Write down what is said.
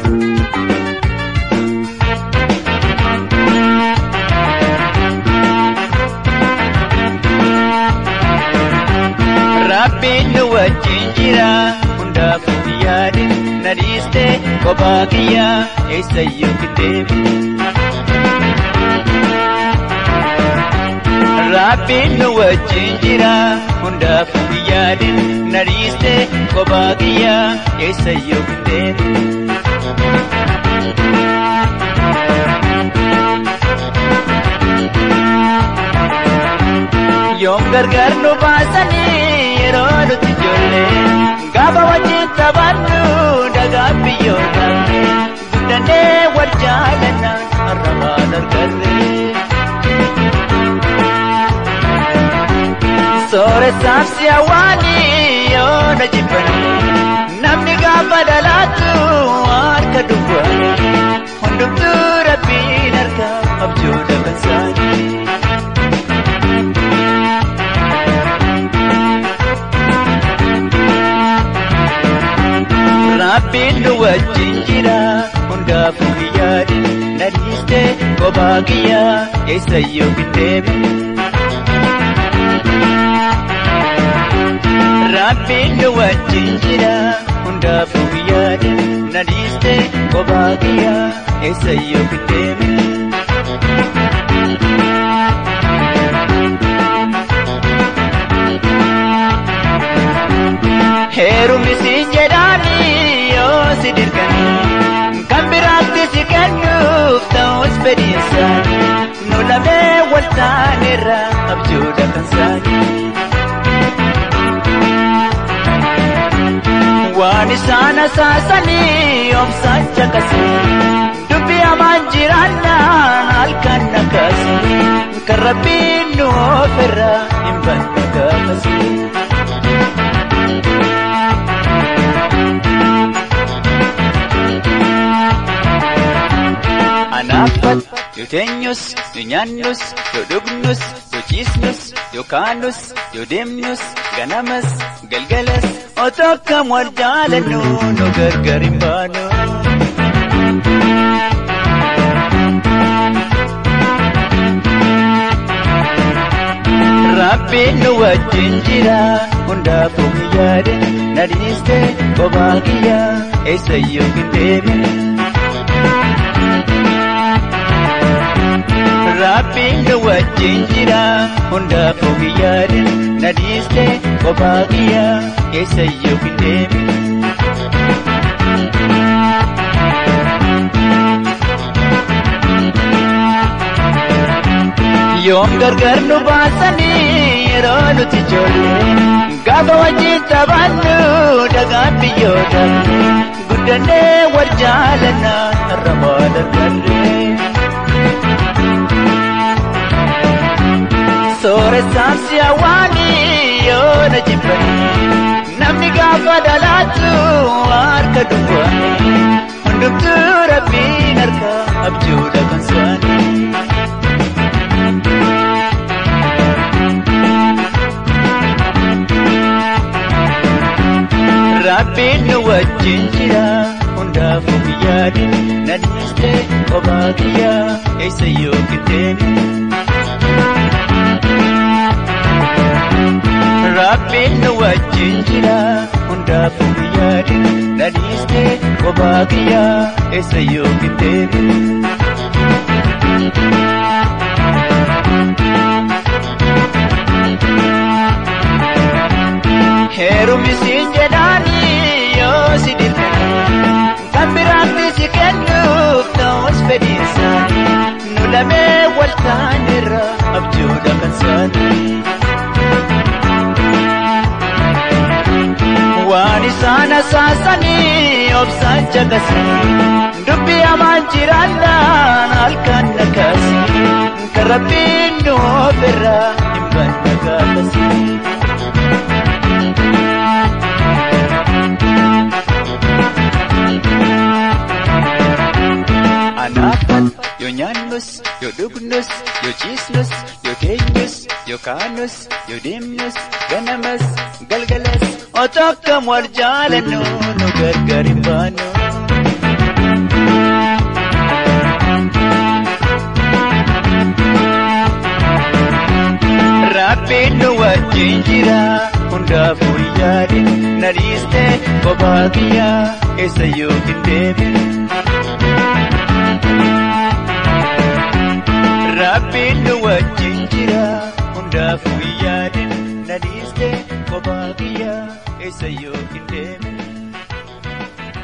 Rabbiin nu wajjin jira hundaafuu yaadin na dhiiste kophaa kiyyaa eessayyuu kitteebi. Rabbiin nu wajjin jira hundaafuu yaadin na dhiiste kophaa kiyyaa eessayyuu kitteebi. Yoom gargar nu baasanii yeroo nuti ijoollee gaafa wajjin taphannu dhagaa biyyoota guddannee wal jaalanna har'a maal arganne. Sooreessaaf si hawwaanii yoo na jibbanne namni gaafa dhalaatu harka duwwaa hundumtuu rabbiin harka abjuudha kan isaanii. Rabbiin nu wajjin jira hundaafuu yaadin na dhiiste kophaa kiyyaa eessayyuu kitteebi. Rabbiin nu wajjin jira hundaafuu yaadin na dhiiste kophaa kiyyaa eessayyuu kitteebi. Heerumni si jedhaanii yoo si dirqanii kan biraatti si kennuuf ta'us fedhiinsaanii nu lamee wal taanerra abjuudha kan saanii. Waan isaan asaasanii obsaan caqasanii dubbii hamaan jiraannaan halkan nakaasanii kan rabbiin nu ofirra hin banne gaafasanii. Anaafat yoo teenyus yoo nyaannus yoo dhugnus yoo ciisnus yoo kaanus yoo deemnus ganamas galgalas otoo akkam wal jaalannu nu gargar hin baanu. Rabbiin nu wajjin jira hundaafuu yaade na dhiiste kophaa kiyyaa eessayyuu hin deemne. Rabbiin nu wajjin jira hundaafuu yaadin na dhiiste kophaa kiyyaa eessayyuu hin deemne. Yoom gargar nu baasanii yeroo nuti ijoollee gaafa wajjin taphannu dhagaan biyyoota guddannee wal jaalanna har'a maal arganne. Sooreessaaf si hawwaanii yoo na jibbanii namni gaafa dhalaatu harka duwwaa hundumtuu rabbiin harka abjuudha kan saanii. Rabbiin nu wajjin jira hundaafuu yaadin na dhiiste kophaa kiyyaa eessayyuu kitteeni. Rabbiin nu wajjin jira hundaafuu yaadin na dhiiste kophaa kiyyaa eessayyuu kitteeni. Heerumni siin jedhaanii yoo si dirqanii kan biraatti si kennuuf ta'us fedhiinsaanii nu lamee wal taanerra abjuudha kan saanii. Waan isaan asaasanii obsaan caqasanii dubbii hamaan jiraannaan halkan nakaasanii kan rabbiin nu ofirra hin banne gaafasanii. Anaafan yoo nyaannus yoo dhugnus yoo ciisnus yoo teenyus yoo kaanus yoo deemnus ganamas galgalas otoo akkam wal jaalannu nu gargar hin baanu. Rabbiin nu wajjin jira hundaafuu yaade na dhiiste kophaa kiyyaa eessa yookiin deebiin. Rabbiin nu wajjin jira hundaafuu yaade na dhiiste kophaa kiyyaa eessa yookiin deebiin.